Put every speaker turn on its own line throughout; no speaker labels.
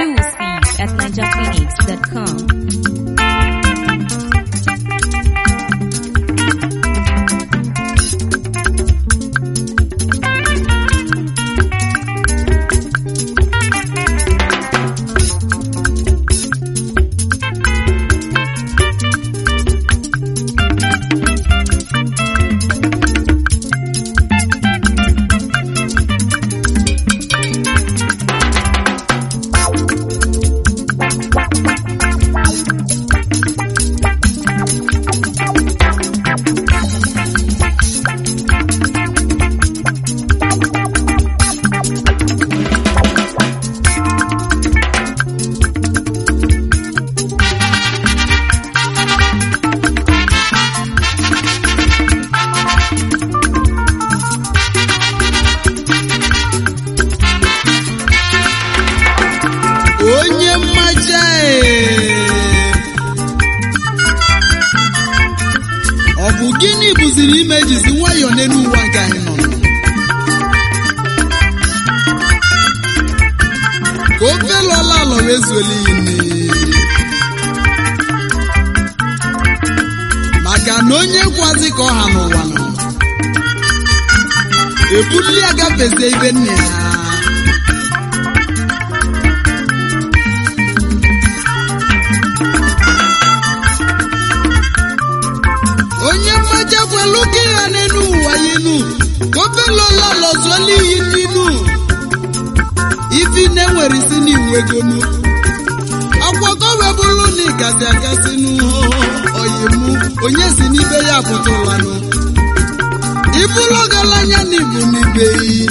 Exclusive at ninjaphoenix.com.
onye mmaja ee. ọ bụ gịnị bụziri ime jizi nwayọọ n'elu ụwa nke anyị nọ ka ofe lọla alọrọ ezuela iyi maka na onye kwazi ka ọha n'ụwa nọ ebuli agafezie ibe nne ya onye mmaja kwelu gị ya n'elu ụwa yinu gọbelola lọzuola iyi n'inu ifi na-enwere isi n'iwegonu akwọkọ webụrụ na ịgazi agasị n'oyimu onye si n'ibe ya pụtụlanụ ibulu ọgaranya na ibu n'ibe yi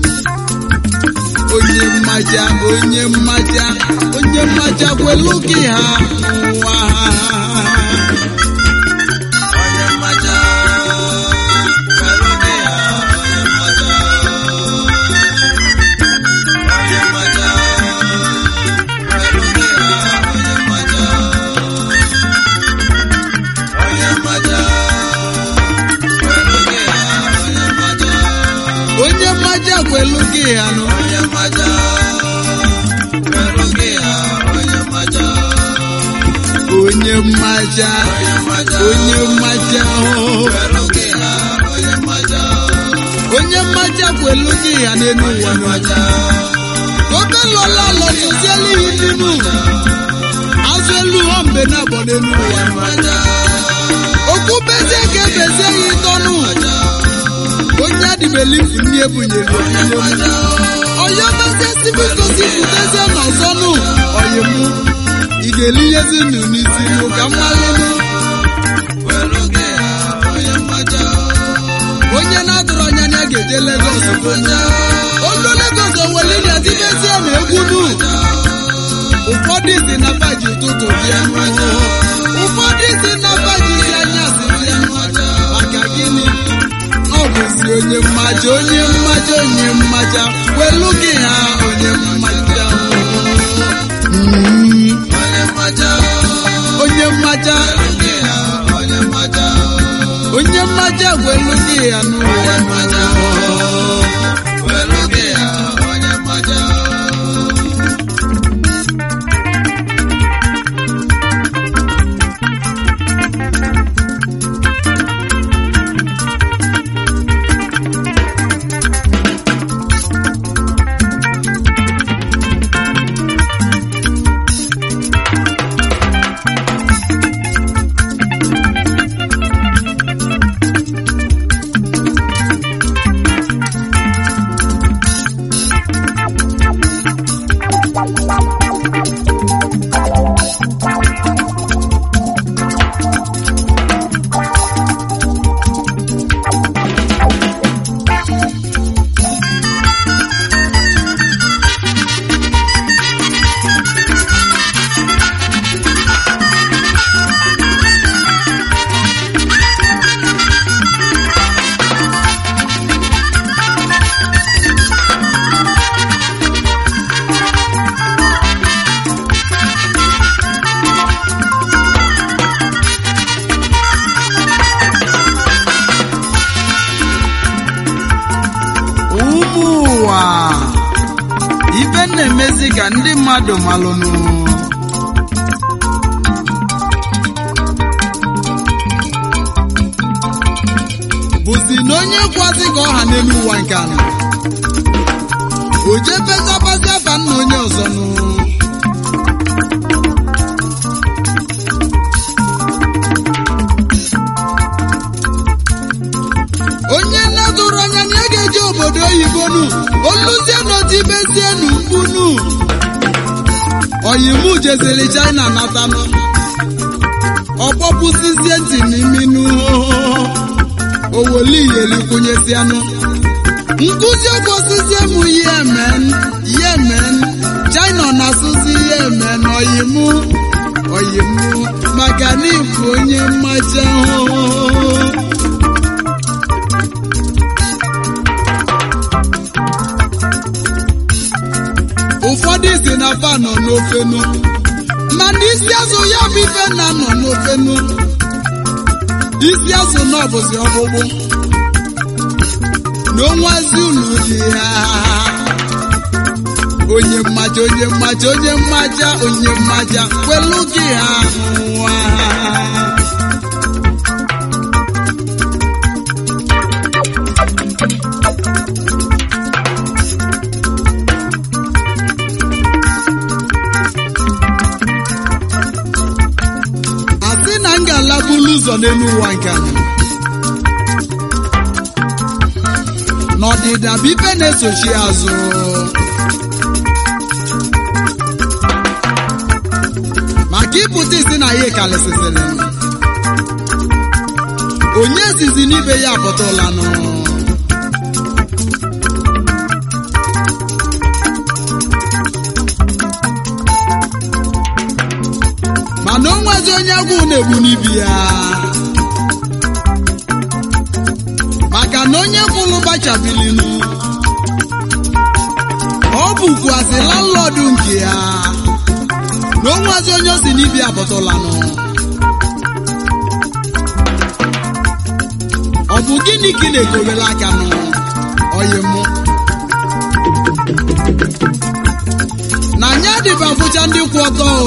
onye mmaja onye mmaja onye mmaja kwelu gị ha n'ụwa ha onye mmaja kwelu gị ha onye mmaja onye mmaja kwelu gị ha onye mmaja onye mmaja kwelu gị ha onye mmaja onye mmaja kwelu gị ha nụ onye mmaja kwelu gị ha onye mmaja onye mmaja onye mmaja oh. onye mmaja kwelu gị ya n'elu ụwa n'ọja obe lọla lọtụziela ihe n'inu azụ elu ha mbe na-abọ n'elu ụwa n'ọja okwu bezie ka ebezie ya ịtọnụ onye adịbelifu nni ebunyere onye ọya bezie sibikosi futezie n'ọzọnụ ọyịmụ ị ga-elinyezi nụ n'isi nụ ka mmalụnụ onye na-adụrụ anya na ya ga-eje Legọs olu Legọs owele ya dibezie na egwu nụ ụfọdụ si na baji ụtụtụ bịa ụfọdụ si na baji si anyasị bịa maka gịnị ọ bụzi onye mmaja onye mmaja onye mmaja welu gị ha onye mmaja Mm. onye mmaja onye mmaja gwelu gị ya n'ụwa ibe ife na-emezi ka ndị mmadụ malụnụ bụzi na onye kwazi ka ọha n'elu ụwa nke anọ o jee pezabazi afa nna onye ọzọ nụ onye na-dụrụ anya na ya ga-eji obodo oyibo nu oluzie n'otibezie nu mkpunu oyimu jeziri china natanụ ọkpọpụsizie ntị n'imi nu owoliyelikwunyesianụ nkụzi okwosizie m yemen yemen china na-asụzi yemen oyimu oyimu maka na ịbụ onye mmaja ụfọdụ si na fa nọ n'ofenu mana isi azụ ya bụ ife na nọ n'ofenu isi azụ na ọbụzi ọgbụgbụ na onwazi unu dị ya onye mmaja onye mmaja onye mmaja onye mmaja kwelu gị ha nwa asị na m ga-alabulu ụzọ n'elu ụwa nke anyị n'ọdịda bụ ife na-esochi azụ maka ịpụta isi na ya kalịsịsịrị onye zizi n'ibe ya apụta ụlanụ mana o nwezi onye agwụ na-egbu n'ibi ya maka na onye kwụrụ gbachabilinu ọ bụkwazi landlọdụ nke ya na onwezi onye o si n'ibi apụtụlanụ ọ bụ gịnị ka ị na-ekobere aka nụ oyi mụ na anya dịba bụcha ndị kwụ ọtọ o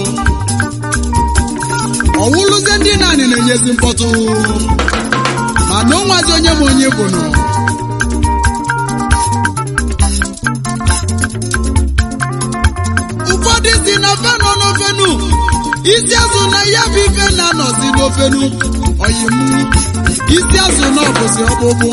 ọwụlụzie ndị naanị na-enyezi mkpọtụ mana onwazi onye ma onye bụ nụ ụfọdụ si na fe nọ n'ofenu isi azụ na ya bụ ife na-anọzi n'ofenu oyimu isi azụ na ọbụzi ọkpụkpụ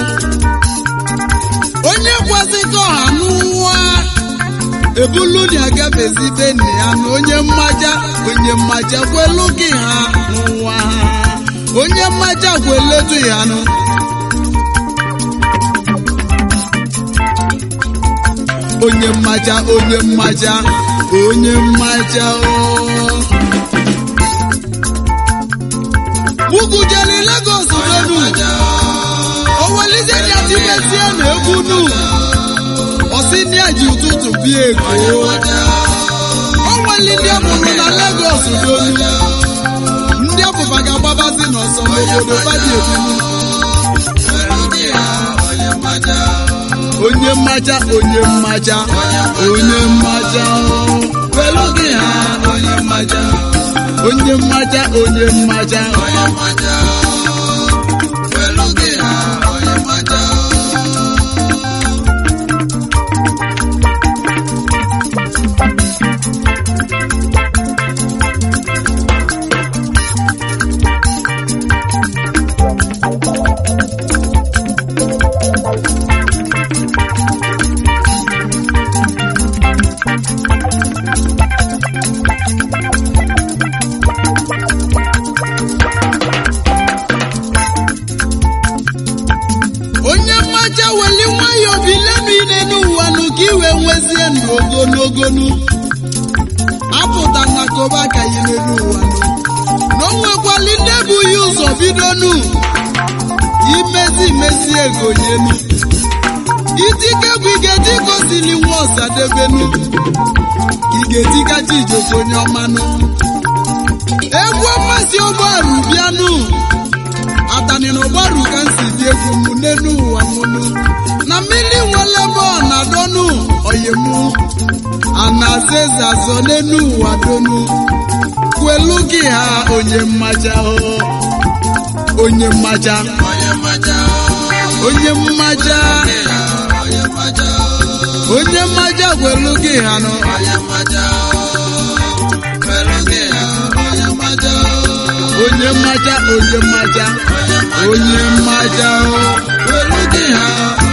onye kwazi ka ọha n'ụwa ebulu na agafezi be nne ya na onye mmaja onye mmaja kwelu gị ha n'ụwa ha onye mmaja kweletu ya nụ onye mmaja onye mmaja onye mmaja o ugujeli Lagos benu owelizie ya tibezie na egwu nu ọsị ndị a ji ụtụtụ bịa ego o nwere ndị amụrụ na Lagos donu ndị afụfa ga-agbabazi n'ọsọ n'obodo baji ebinu onye mmaja onye mmaja onye mmaja kwelu gị ha onye mmaja onye mmaja onye mmaja onye mmaja weli nwayọọ bilenu ile n'ụwa nụ ka iwe nwezie ndụ ogologonu apụta na koba ka ile n'ụwa nụ na o nwekwali ndị ebughị ụzọ bidonu imezi imezi ego nyenu itike bụ igeti gosili nwa ọsadebenu igetikacha ijoko onye ọmanụ egwu ọmasị ụgbọarụ bịanụ atani na ụgbaru ka nsi dị egwu m n'elu ụwa mụnụ na mmiri nwere ebe ọ na-adọnụ oyim donu anasaeze azọ n'enu ụwa donu kwelu gị ha onye mmaja o onye mmaja onye mmaja onye mmaja kwelu gị ha nọ onye mmaja onye mmaja onye mmaja o kwelu gị ha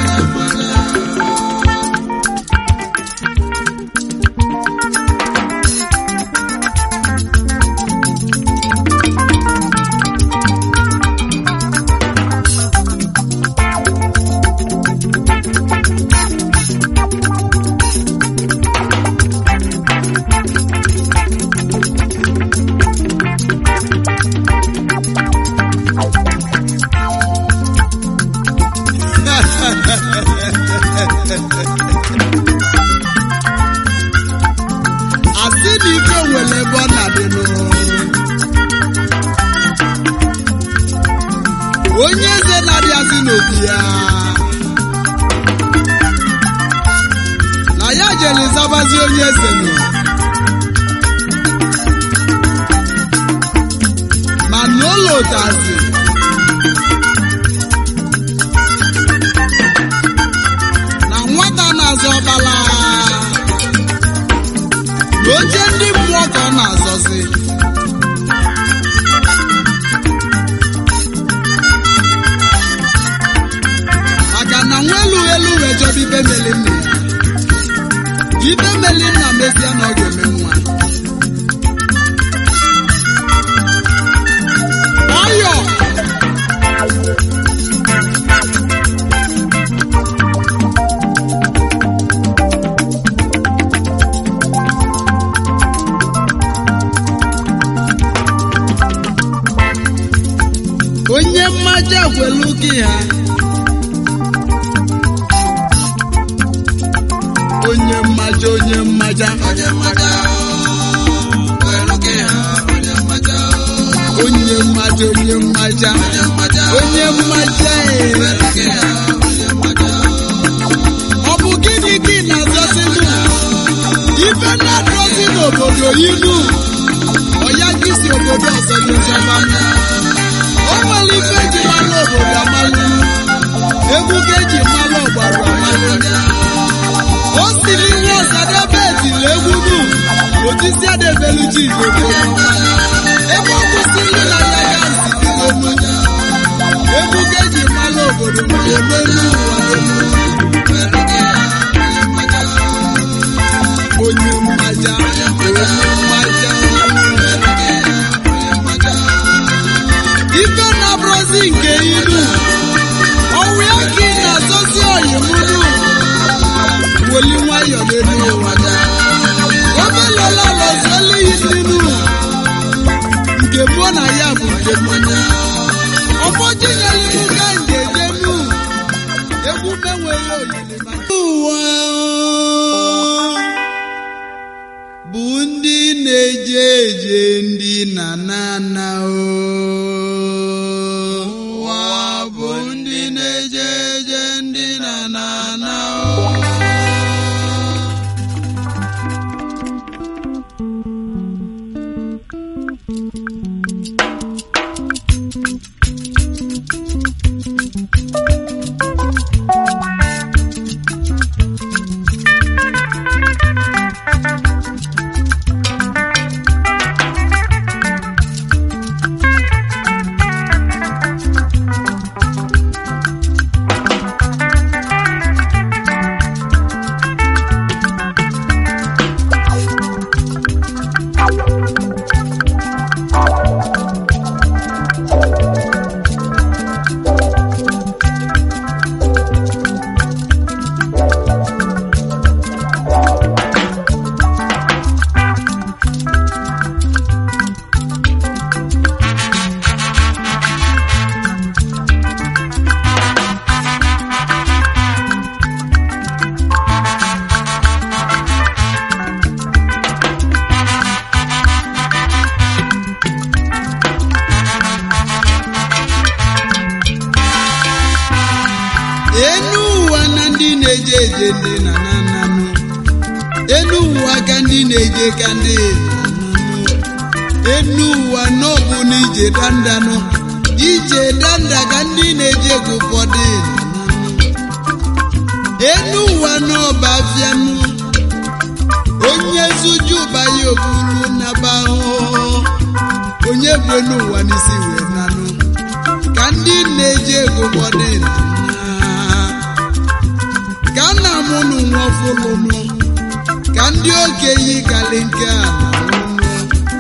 asị na ike nwere ebe ọ na-adịnụ onye eze na-abịazi n'obi ya na ya jere zabazi onye eze nọ ma n'ụlọ ụtazi na nwata na-azọ ọbala na oche ndị mmụọ ka ọ na-azọzi maka na nwa elu elu wee jọba ibe meli nna ya ibe meli nna mezie na ọ ga-eme nwa ọyọ onye mmaja gwelu gị ha onye mmaja onye mmaja onye mmaja onye mmaja onye mmaja ee. ọ bụ gịnị gị na-azọzinụ ife na-adọzi n'obodo inu ọya gị si obodo ọzọ nyezọba o nwere ife eji malụ obodo amalụ egwu ka eji malụ ọgbara amalụ o siri nwa ọsadebe etiri egwu nu otisi adebelu ji igbo ebe ọ kwụsịrị na ya ya nzidilenu egwu ka eji malụ obodo ma emelu ụwa elu onye mmaja onye mmaja ife na-abụrụzi nke ilu ọwụ ya ka ị na-azọzi oyimunu woli nwayọ n'elu ụwa omelola lọziela ilinu nke mụọ na ya bụ nke mmanya ọfọdụ nyelimu ka njejenu egwu menwere olili maka ụwa bụ ndị na-eje eje ndị na nana ụwa bụ ndị na-eje eje ndị na nana enu ụwa na ndị na-eje eje ndị na nananụ ka ndị na-eje ka ndị enu ụwa n'ọbụ na ije dandanụ ije danda ka ndị na-eje gị ụfọdụ enu ụwa n'ọba afianụ onye zuju banye obulu naba ahụhụ onye bụ enu ụwa n'isi wee nanụ ka ndị na-eje ego ụfọdụ na ka nna m nụ nwa ọfụlụnụ ka ndị okenye kali nke a na-anụnụ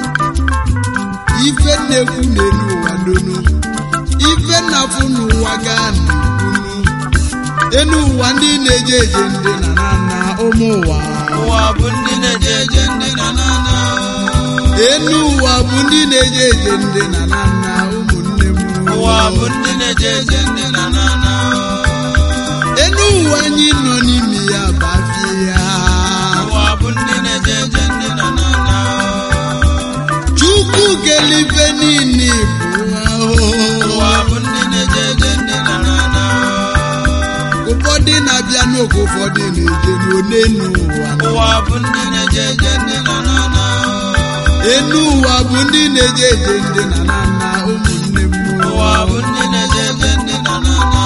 ife na-ekwu n'elu ụwa dono ife na-afụ n'ụwa gaa n'ukwunu enu ụwa ndị na-eje eje ndị na na na ụmụ ụwa
ụwa bụ ndị na-eje eje ndị na na na
enu ụwa bụ ndị na-eje eje ndị na na na ụmụnne m
ụwa bụ ndị na-eje eje ndị na na na
enu ụwa anyị nọ n'ime ya bafie ya
ụwa bụ ndị na-eje eje ndị na na na
chukwu kelife niile bụ ahụhụ
ụwa bụ ndị na-eje eje ndị na na na
ụfọdụ na-abịa n'oge ụfọdụ na-eje n'onenu ụwa
ụwa bụ ndị na-eje eje ndị na na na
enu ụwa bụ ndị na-eje eje ndị na na na ụmụnne m
ụwa bụ ndị na-eje eje ndị na na na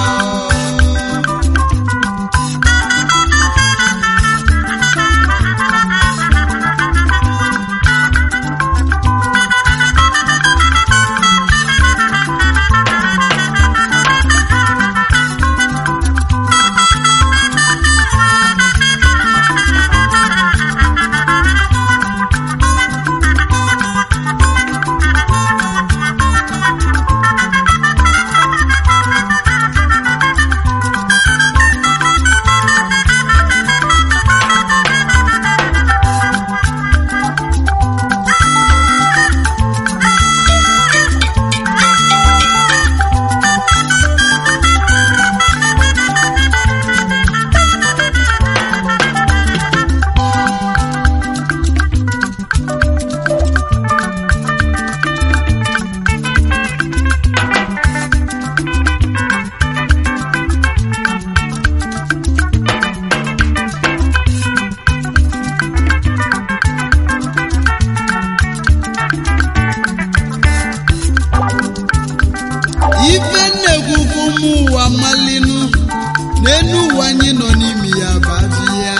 ife nnekwu ụmụ ụwa malinu n'enu ụwa anyị nọ n'ime ya bazi ya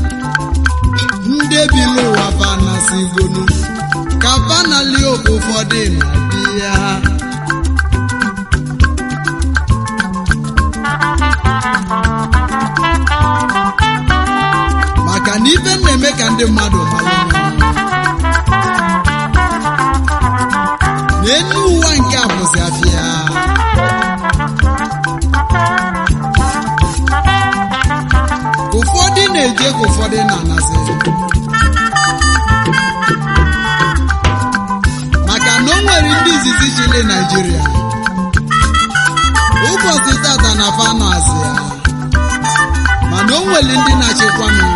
ndebili ụwa banasigonu ka banali oge ụfọdụ na-adị ya maka na ife na-eme ka ndị mmadụ malinu n'enu ụwa nke a bụzi afịa ụfọdụ na-eje ka ụfọdụ na-anasị maka na o nwere ndị izizi chili Naịjirịa ụbọchị tata na fanazị ya mana o nwere ndị na-achịkwa m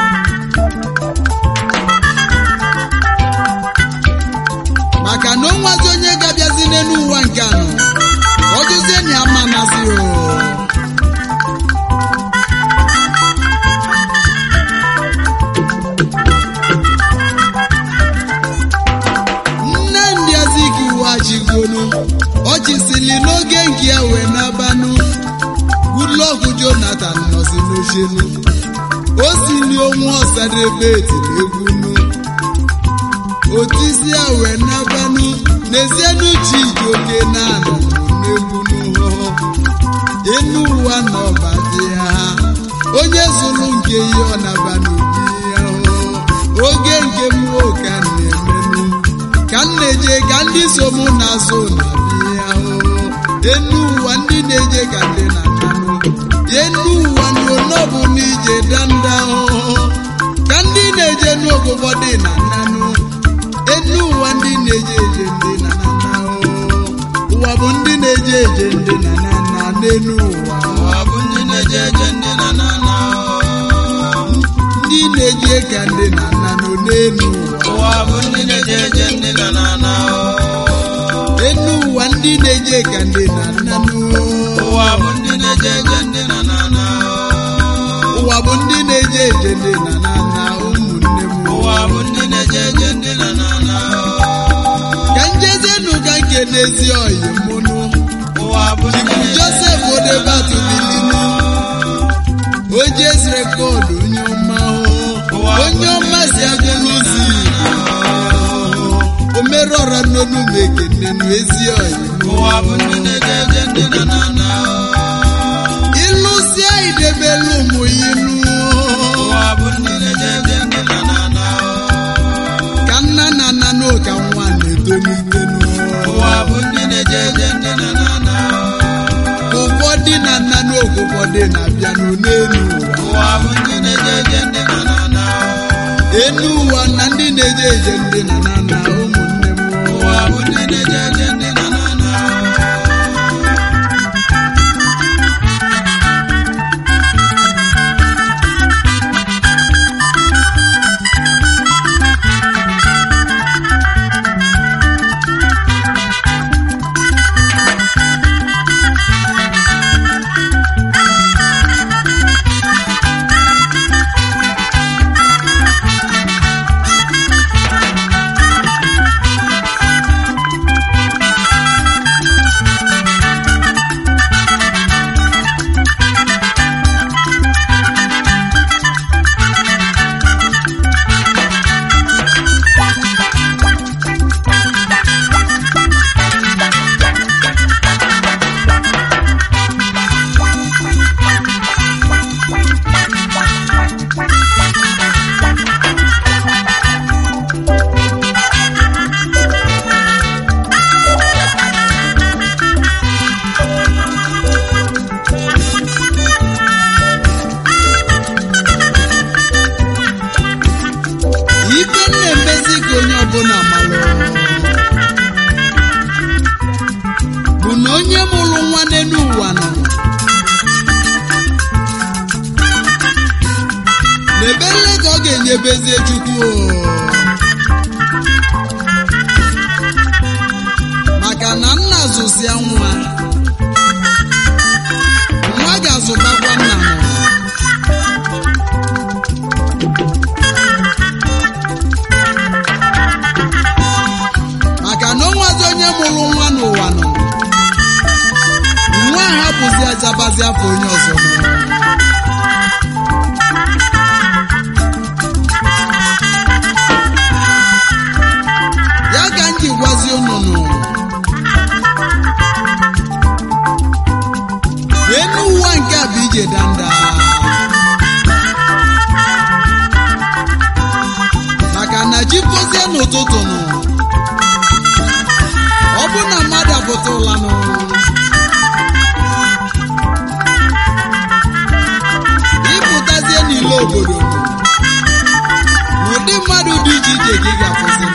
maka na o nwazi onye ga-abịazi n'elu ụwa nke anọ ọ jụzie na ya mma nazi o nne ndị azikuwachigonu ọchịsili n'oge nke ya wee nabanụ Goodluck Jonathan nọzi n'ochenu o sili onwe ọsadebe etiri egwunu otisi ya wee nabanụ n'ezienu chijioke na-anọ n'egwunu enu ụwa na ọba dị ya onye zụrụ nke ihe ọ naba n'obi ya oge nke mmụọ ka m na-emenụ ka m na-eje ka ndị so mụ na-azụ na bịa enu ụwa ndị na-eje ka ndị na-ananụ enu ụwa na onọbụ na ije danda ka ndị na-eje n'oge ụfọdụ na nanụ enu ụwa ndị na-eje eje ndị na nana ụwa bụ ndị na-eje eje ndị na nana n'enu ụwa
ụwa bụ ndị na-eje eje ndị na na na
ndị na-eje ka ndị na nanụ n'enu ụwa
ụwa bụ ndị na-eje eje ndị na na na
enu ụwa ndị na-eje ka ndị na nanụ
ụwa bụ ndị na-eje eje ndị na na na
ụwa bụ ndị na-eje eje ndị na nana ụmụnne m
ụwa
n'ezi oyi mụnụ
ụwa bụ ndị
Chifu
na-eje
Joseph Odebatu bilinu ojes rekọdụ onye ọma o. onye ọma si agụlụzi omerọra n'onu mekenenu ezi oyi
ụwa bụ ndị na-eje ndị na na na
ịlụsịa idebelu ụmụ inu
ụwa bụ ndị na-eje ndị na na na
ka nna na nna n'ụka nwa na-etolitenu
ụwa bụ ndị na-eje ndị na na na
ụfọdụ na nna n'oge ụfọdụ na-abịa n'elu ụwa
ụwa bụ ndị na-eje ndị na na na
enu ụwa na ndị na-eje eje ndị na na na ụmụnne m
ụwa bụ ndị na-eje ndị na na na
ife na-emezi ka onye ọbụla malụ bụ na onye mụrụ nwa n'elu ụwa nọ n'ebele ka ọ ga-enyebezie chukwu o. maka na nna zụsịa nwa nwa ga-azụtakwa nna nọ maka na onwezi onye mụrụ nwa n'ụwa nọ nwa ha bụzi ajabazi afọ onye ọzọ nọ ya ka m ji gwazi ụnụnụ enu ụwa nke a bụ ije danda maka na ji fozie n'ụtụtụ nụ ọ bụ na mmadụ apụta ụlanụ ịpụtazie n'ile obodo n'ụdị mmadụ dị iche iche ka ị ga-afụzi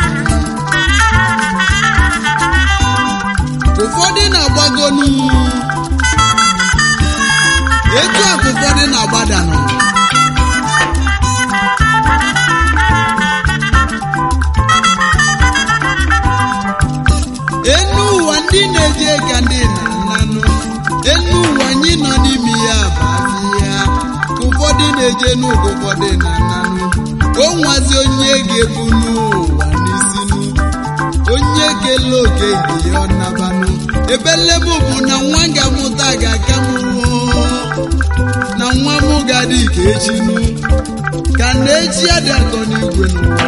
ụfọdụ na-agbagonu etu a ka ụfọdụ na-agbadanụ enu ụwa ndị na-eje ka ndị na-ananụ enu ụwa anyị nọ n'ime ya bụ ya ka ụfọdụ na-eje n'ụwa ụfọdụ na-ananụ o nwazi onye ga-ebu n'ụwa n'isinu onye kele oke nke ya ọ nabanụ ebelebụ bụ na nwa ga-amụta ga-aka mụọ na nwa m ga-adị ka echinu ka na echi adị akọ n'igwe n'ụwa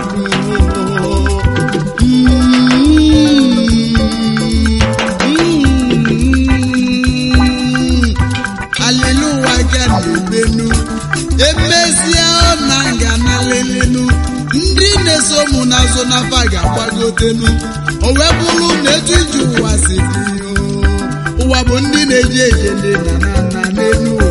aliluwa ga na-ebenu emezie na nga na lelenu ndị na-eso mụ n'azụ n'afa ga-agbagotenu o wee bụrụ na etu iji ụwa si dị ụwa bụ ndị na-eje eje ndị na na na n'elu ụwa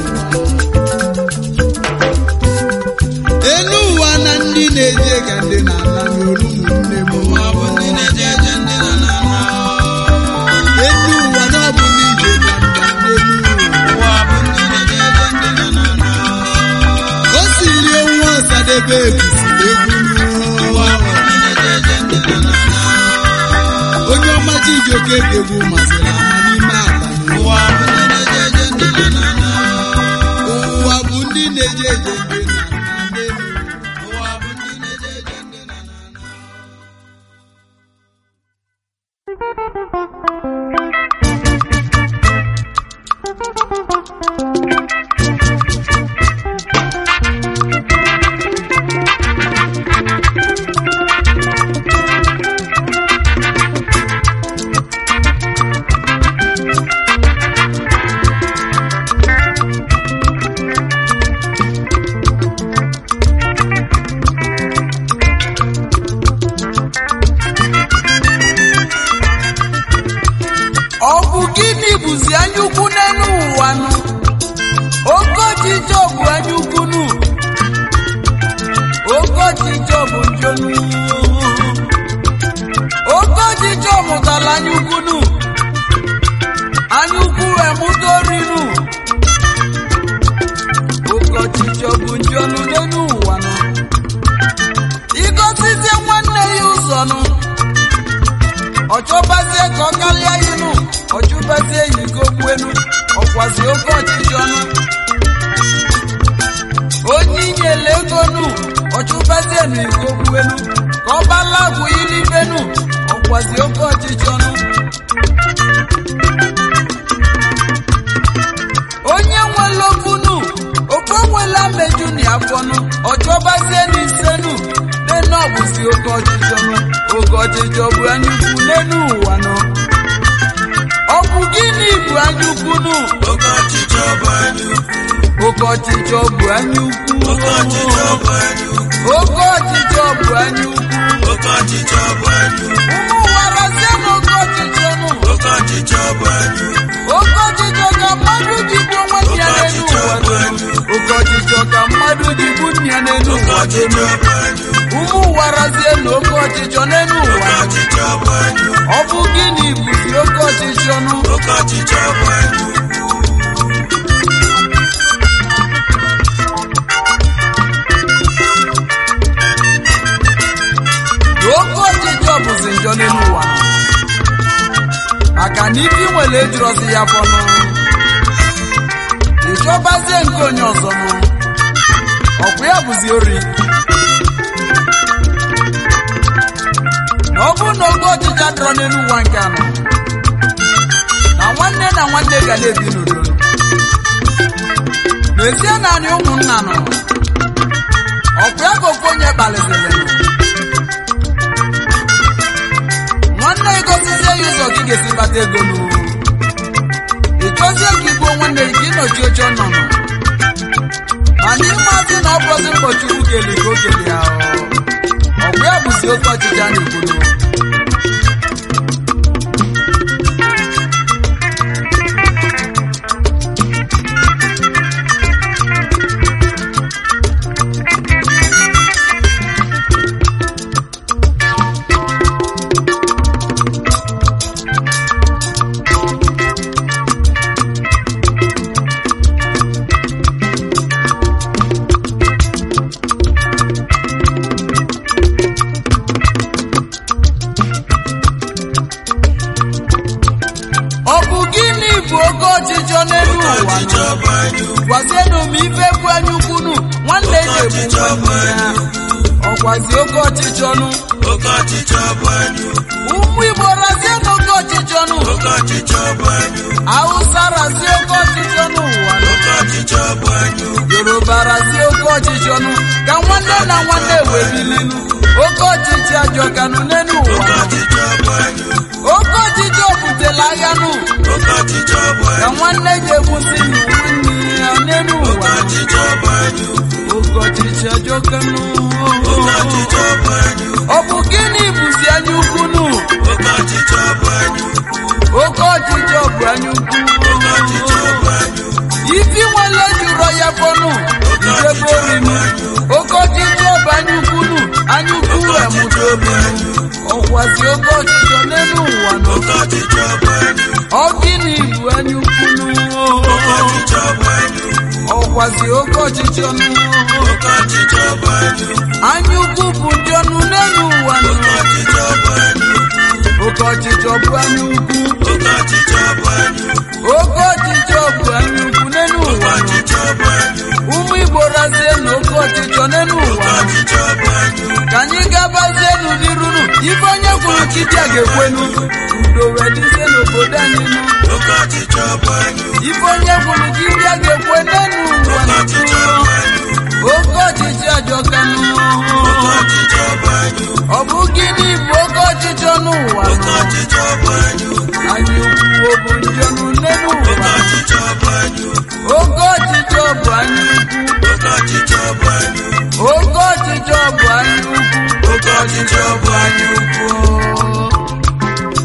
elu ụwa na ndị na-eje ka ndị na ana n'olu ụmụnne m
ụwa bụ ndị na-eje ndị na na na
elu ụwa na ọ bụ n'ije na nda n'elu ụwa
ụwa bụ ndị na-eje ndị na na na
o siri nwa ọsadebe ebusiri egwu
ụwa
n'ụwa
bụ ndị na-eje ndị na na na
onye ọma Chijioke ga-egwu masịrị ama n'ime abalị
ụwa bụ ndị na-eje ndị na na na
ụwa bụ ndị na-eje eje ndị na na n'elu
ụwa bụ ndị na-eje ndị na na na
Thank you. ọnụ ọchọbazie ka ọ karịa inu ọchụbazie yi ka ogbuenu ọkwazi oke ọchịchị ọnụ onye inyele ego nu ọchụbazie na iko ogbuenu ka ọ balagwu ilibenu ọkwazi oke ọchịchị ọnụ onye nwere okunu oke nwela meju na afọnụ ọchọbazie na isenu nenu ọbụzi oke ọchịchị ọnụ oke ọchịchị ọ bụ anyukwu n'enu ụwa nọ ọ bụ gịnị bụ anyukwu nụ
oke ọchịchị ọ bụ anyị ukwu
oke ọchịchị ọ bụ anyukwu
oke ọchịchị ọ bụ anyị ukwu
oke ọchịchị ọ bụ anyukwu
oke ọchịchị ọ bụ anyị ukwu
ụmụ warazie na oke ọchịchị ọnụ
oke ọchịchị ọ bụ anyị ukwu
oke ọchịchị ka mmadụ ji gbuo nwanne ya n'elu ụwa donu oke ọchịchị ka mmadụ ji gbuo nne ya n'elu
oke
ụwa
ọchịchị
donu
ọ bụ anyị ukwu
ụmụ warazie na oke ọchịchị n'elu
oke
ụwa
ọchịchị ọ bụ anyị ukwu
ọ bụ gịnị bụzi oke ọchịchị ọnụ
oke ọchịchị ọ bụ anyị ukwu
na oke ọchịchị ọ bụzi njọ n'elu ụwa maka na ibi nwere ejirọzi ya fọnụ ịchọbazie nke onye ọzọ nụ ọkwa ya bụzi ori na ọ bụrụ na oke ọchịchị adịrọ n'elu ụwa nke anọ na nwanne na nwanne ga na-ebi n'udo n'ezie naanị ụmụnna nọ ọkwa ya ka ofu onye kpaliziri nwanne gị gosizie ya ụzọ gị ga-esi kpata ego n'u ị chọzie ka igbuo nwanne gị ka ịnọchi oche ọnọnọ mana ịmazi na ọ bụzi mkpọchukwu keli ka o keli ya ọ bụ ya bụzi oke ọchịchị a na-ekwuru ọ bụ gịnị bụ oke ọchịchọ n'elu
oke
ụwa
ọchịchị
nọ?
ọ bụ anyị ukwu
gwazienụ m ife bụ anya ukwunu nwanne
oke
ga-egbu
ọchịchị ọ bụ
nwanne ya
anyị ukwu
ọkwazi oke ọchịchị ọnụ
oke ọchịchị ọ bụ anyị ukwu
ụmụ igbo razie n'oke ọchịchị ọnụ
oke ọchịchị ọ bụ anyị ukwu
hausa razie oke ọchịchị ọnụ ụwa nọ.
oke ọchịchị ọ bụ anyị ukwu
yoruba razie oke ọchịchị ọnụ ka nwanne na nwanne wee bilinu oke ọchịchị ajọkanụ n'elu ụwa
oke
nọ.
ọchịchị ọ bụ anyị ukwu
oke ọchịchị obutela aghanụ
oke ọchịchị ọ bụ
ka
anyị
nwanne ga-egbusi nwanne ya n'elu
oke
ụwa nọ.
ọchịchị ọ bụ anyị ukwu
oke ọchịchị ajọkanụ
oke ọchịchị ọ bụ anyị ukwu
ọ bụ gịnị bụzi anya ukwu nụ
oke ọchịchị ọ bụ anyị ukwu
oke ọchịchị ọ bụ anya ukwu
oke ọchịchị ọ bụ anyị ukwu
ifi nwere jụrọ ya fọnụ idebe orinu oke ọchịchị ọ bụ anya ukwu nụ anya ukwu emụta obinu ọkwazi oke ọchịchị n'elu ụwa nọ
oke ọchịchị ọ bụ anyị ukwu
ọ gịnị bụ anya ukwu nụ
oke ọchịchị ọ bụ anyị ukwu
ọkwazi oke ọchịchị ọnụ
oke ọchịchị ọ bụ anyị ukwu
anya ukwu bụ ndị ọnụ n'elu ụwa nọ
oke ọchịchị ọ bụ anyị ukwu
oke ọchịchị ọ bụ anya ukwu
oke ọchịchị ọ bụ anyị ukwu
oke ọchịchị ọ bụ anya ukwu n'elu
oke
ụwa nọ
ọchịchị ọ bụ anyị ukwu
ụmụ igbo razie na oke ọchịchọ n'elu
oke
ụwa
ọchịchị ọ bụ anyị ukwu
ka anyị gabazie n'ụdịrunu ife onye kwuru kibịa ga-ekwenu udo wee dịzie n'obodo anyị nụ
oke ọchịchị ọ bụ anyị ukwu
ife onye kwuru kibịa ga-ekwe n'elu ụwa
oke ọchịchị ọ bụ
nụ
anyị ukwu
oke ọchịchị ajọkanụ
oke ọchịchị ọ bụ anyị ukwu
ọ bụ gịnị bụ oke ọchịchọ n'ụwa
oke
nụ
ọchịchị ọ bụ anyị ukwu
anyị ukwu ọ bụ njọnụ n'elu
oke
ụwa
ọchịchị ọ bụ anyị ukwu
oke ọchịchị ọ bụ anyị ukwu
oke ọchịchị ọ bụ anyị ukwu
oke ọchịchị ọ bụ anyị ukwu oke ọchịchị ọ bụ anyị ukwu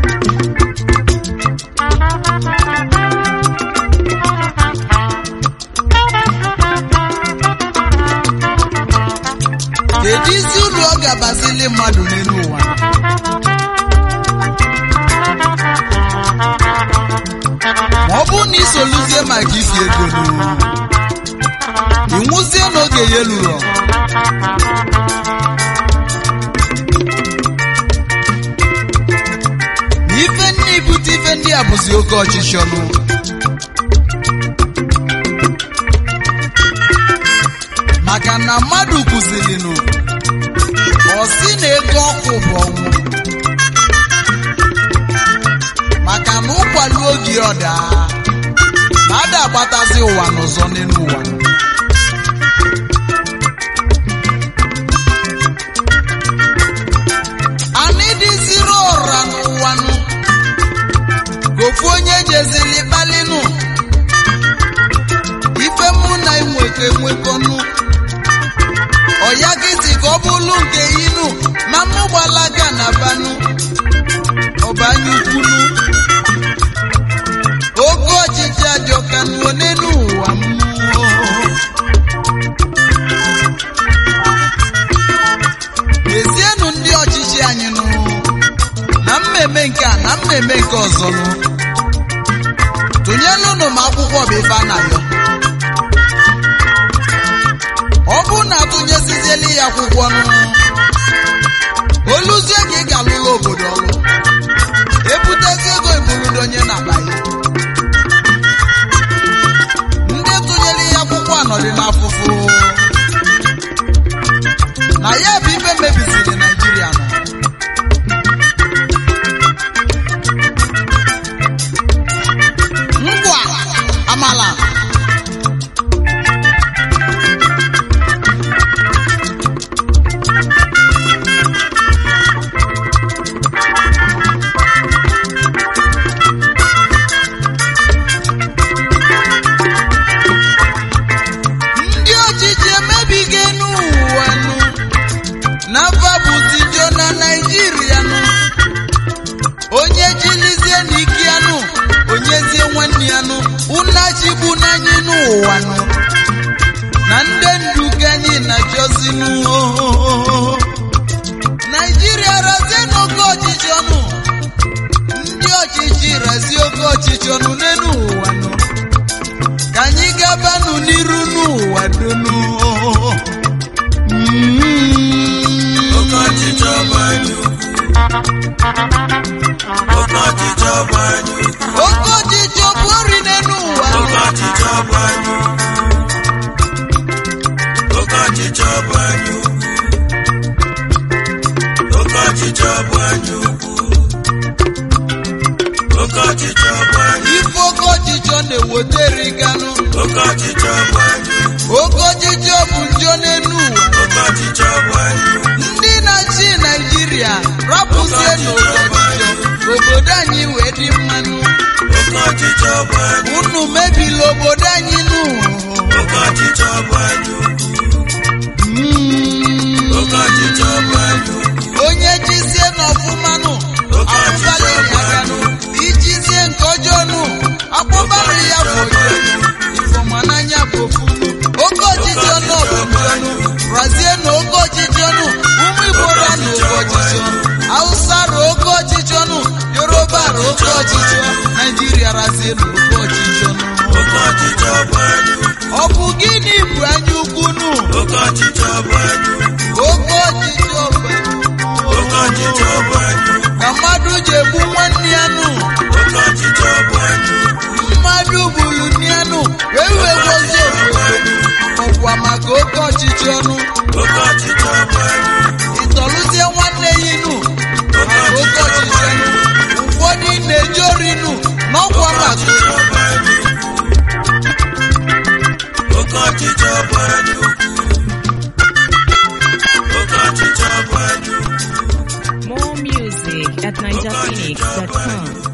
kedu isi uru ọ ga-abazili mmadụ n'elu ụwa ma ọ bụrụ na isoluzie maka isi ego n'ụwa ịnwụzie n'oge ya lụrụ ya bụzi oke ọchịchị ọnụ maka na mmadụ kụzilinụ ọ sị na ego ọkụ bụ ọnwụ maka na ụkwali oge ọda na ada agbatazi ụwa n'ụzọ n'elu ụwa anyị dịziri ọra n'ụwanụ gofu onye jeziri kpalinụ ife mụ na enwekọ enwekọnụ ọya gịzi ka ọ bụrụ nke inu na mụ gbalaga na banụ ọbanye ukwunu oke ọchịchị ajọka n'one n'ụwa mmụọ ezienụ ndị ọchịchị anyị nụ na mmemme nke a na mmemme nke ọzọ nụ tụnyelụnụ m akwụkwọ bụ ife a na-ayọ ọ bụrụ na atụnyesiziela ya akwụkwọ nụ oluzie ka ị ga-alụla obodo ọlụ ebutezi ego eburudo onye na-abaghị ndị tụnyere ya akwụkwọ anọdị n'afụfụ na ya bụ ife mebisiri naijiria nọ ngwa amala ndị ọchịchị emebigo n'ụwa nụ n'afọ bụzi jo na naijiria nụ onye jilizie n'ike ya nụ onyezie nwanne ya nụ unachigbu n'anyị n'ụwa nụ na ndị ndu anyị na-achọzi nụ naijiria razie n'oke ọchịchị ọnụ ndị ọchịchị razie oke ọchịchị ọnụ n'elu ụwa nụ ka anyị gabanụ n'iru n'ụwa donu
Oke ọchịchị ọgba anyị ukwu. Oke ọchịchị ọgba anyị ukwu.
oke ọchịchị ọ bụ ori n'elu ụwa
Oke ọchịchị ọgba anyị ukwu. Oke ọchịchị ọgba anyị ukwu. Oke ọchịchị ọgba anyị ukwu. Oke ọchịchị ọgba anyị
ife oke ọchịchị ọ na-eweteriganụ
Oke ọchịchị ọgba anyị ukwu.
oke ọchịchị ọ bụ njọ n'elu ụwa
Oke ọchịchị ọgba anyị ukwu.
ndị na-achị naijiria rapụzie n'oke ọchịchị obodo anyị wee dị mmanụ
Oke ọchịchị ọgba anyị
unu mebila obodo anyị nụ
Oke ọchịchị ọgba anyị ukwu.
Mm.
Oke ọchịchị ọgba anyị ukwu.
onye jizie n'ọfụmanụ
Oke ọchịchị
akpụbalịrị
ọgba
ya
anyị
ganụ
ukwu.
ijizie nke ọjọọ nụ akpụbalị ya bụ ọjọọ ifọmananya bụ ofunu oke ọchịchị ọnụ ọbụbụ ọnụ razie na oke ọchịchị ọnụ ụmụ igbo ra na oke ọchịchị ọnụ hausa ra oke ọchịchị ọnụ yoruba ra oke ọchịchị ọnụ naijiria razie na oke ọchịchị ọnụ
Oke ọchịchị ọgba anyị ukwu.
ọ bụ gịnị bụ anya ukwu nụ
Oke ọchịchị ọgba anyị ukwu.
oke ọchịchị ọbụ
Oke ọchịchị ọgba anyị ukwu.
na mmadụ ji egbu nwanne ya nụ
Oke ọchịchị ọgba anyị ukwu.
mmadụ gburu n'ianụ wee wee gozie obodo ọkwa maka oke ọchịchị ọnụ
Oke ọchịchị ọgba anyị ukwu.
ịtọlụzie nwanne ya inu
Oke
maka oke
ọchịchị
ọchịchị
ọgba anyị
ọnụ
ukwu.
ụfọdụ na-eji orinu n'ọkwa
Oke
maka
ọchịchị ọgba anyị ukwu. Oke ọchịchị ọgba anyị ukwu. Oke ọchịchị ọgba anyị ukwu.
More music at NigerPhoenix.com.